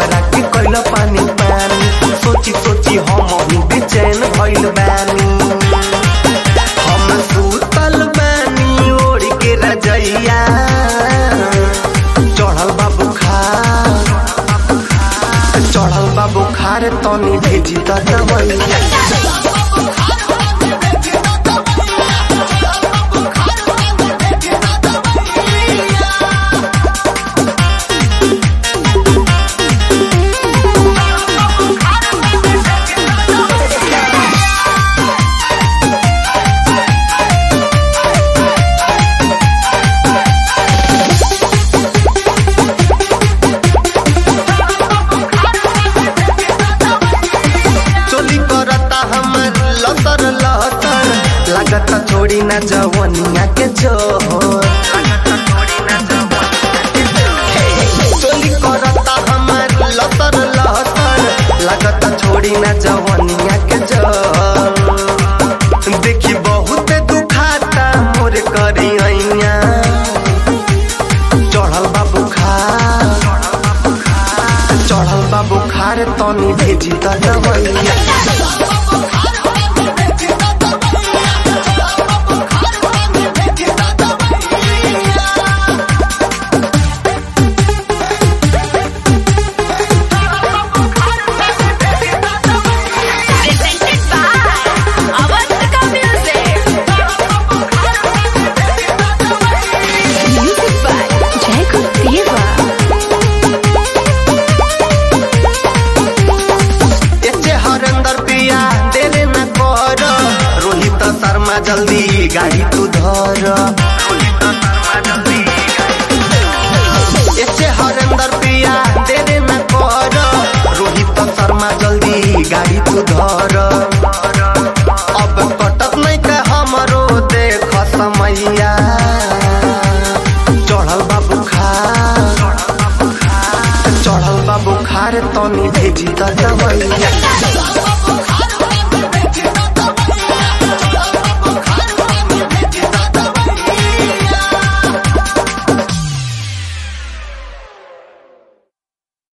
हमारा के कैल पानी पानी सोची सोची हम ही बेचैन भइल बानी हम सुतल बानी ओढ़ के रजैया चढ़ल बा बुखार चढ़ल बा बुखार तनी भेजी त दवैया चोली करता हमर लतर लतर लागता छोड़ी ना जवनिया के जोहर चोली करता हमर लतर लतर लागता छोड़ी ना जवनिया के जोहर देखी बहुत दुखाता मोर करी ऐया चढ़ल बा बुखार चढ़ल बा बुखार तनी भेजी त दवैया Presented by Avantika Music. Music by Jacob Deva. एचे Harendra पिया देरे न कर रोहित शर्मा जल्दी गाड़ी तू धर एचे हरेंद्र पिया देरे न कर रोहित शर्मा जल्दी गाड़ी तू धर अब कटत नहीं के हमरो देख समैया चढ़ल बा बुखार चढ़ल बा बुखार तनी भेजी त दवैया